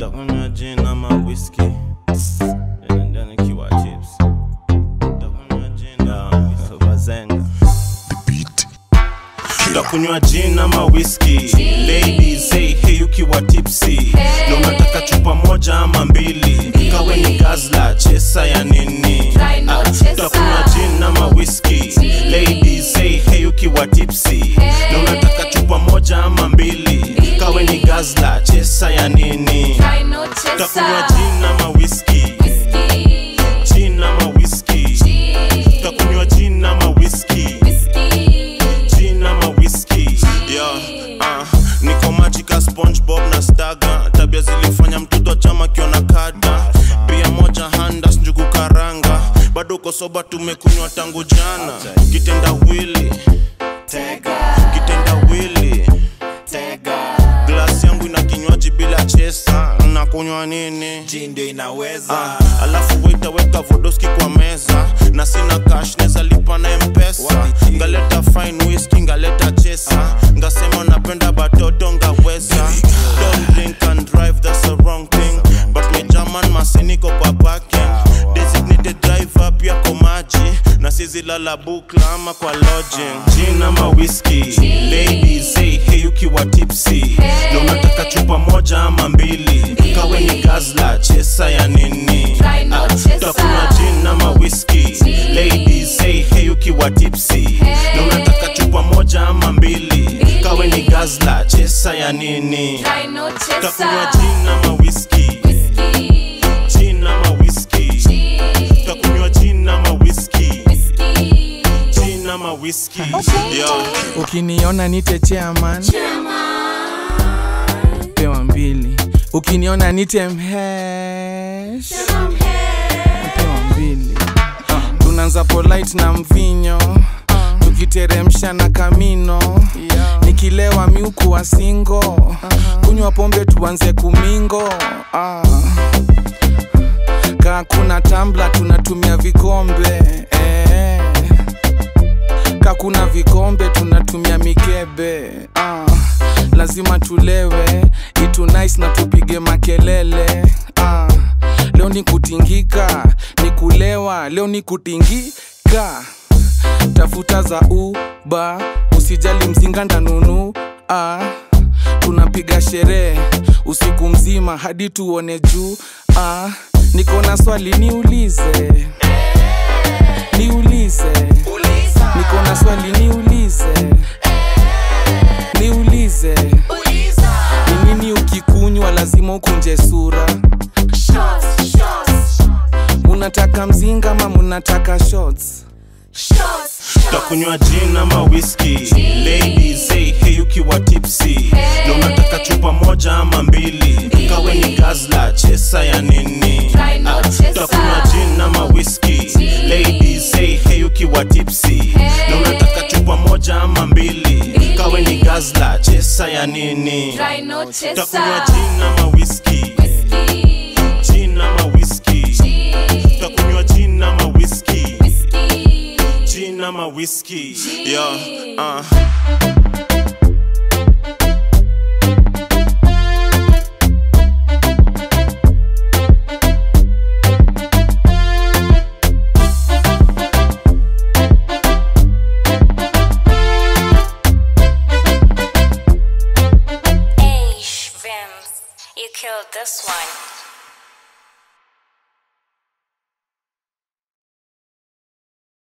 takunywa gin ama whisky Ndio nikiwa chips takunywa gin ama bazenga takunywa gin ama whisky ladies hey hey ukiwa tipsy na unataka chupa moja ama mbili kawe ni gazla chesa ya nini Try no Ah, chesa. takunywa gin ama whisky ladies hey hey ukiwa tipsy na unataka chupa moja ama mbili kawe ni gazla chesa ya nini Try no takunywa chaser. gin ama whisky Whiskey, gin ama whisky takunywa gin ama whisky whiskey, gin ama whisky yeah, uh, niko majika spongebob na staga tabia zilifanya mtoto chama kiona kada pia moja handas njugu karanga bado kosoba tumekunywa tangu jana kitenda wili kitenda wili glasi yangu ina kinywaji bila chesa nakunywa nini Gin ndio inaweza Ah, alafu waitaweka vodoski kwa meza na sina cash neza lipa na mpesa Wapi G? ngaleta fine whisky ngaleta chesa ngasema napenda batoto ngaweza don't drink and drive that's the wrong thing but me german masiniko kwa parking designated driver pia kwa maji na sizilala bukla ama kwa lodging gin ama whisky ladies hey hey ukiwa tipsy na unataka chupa moja ama mbili kawe ni gazla chesa ya nini Try no Ah, chaser. takunywa gin ama whisky ladies hey hey ukiwa tipsy na unataka chupa moja ama mbili kawe ni gazla chesa ya nini try no takunywa chaser. gin ama whisky Whiskey, gin ama whisky takunywa gin ama whisky whiskey, gin ama whisky yeah. ukiniona nite chairman pewa mbili ukiniona nite mhesh pewa mbili tunaanza polite na mvinyo tukiteremsha na kamino nikilewa miuku wa singo kunywa pombe tuanze kumingo ah. kaa kuna tambla tunatumia vikombe eh kakuna vikombe tunatumia mikebe ah, lazima tulewe itu nice na tupige makelele ah, leo ni kutingika ni kulewa leo ni kutingika tafuta za uba usijali mzinga ndanunu ah, tunapiga sherehe usiku mzima hadi tuone juu ah, niko na swali niulize niulize niko na swali niulize niulize ni nini ukikunywa lazima ukunje sura shots, shots, munataka mzinga ama munataka shots shots, takunywa gin ama whisky ladies hey hey ukiwa tipsy na unataka chupa moja ama mbili kawe ni gazla chesa ya nini Try no Ah, chaser. takunywa gin ama whisky ladies hey hey ukiwa tipsy na unataka chupa moja ama mbili kawe ni gazla chesa ya nini try no chaser. takunywa gin ama whisky Whiskey, gin ama whisky takunywa gin ama whisky whiskey, gin ama whisky yeah uh. Hey, Vince, you killed this one.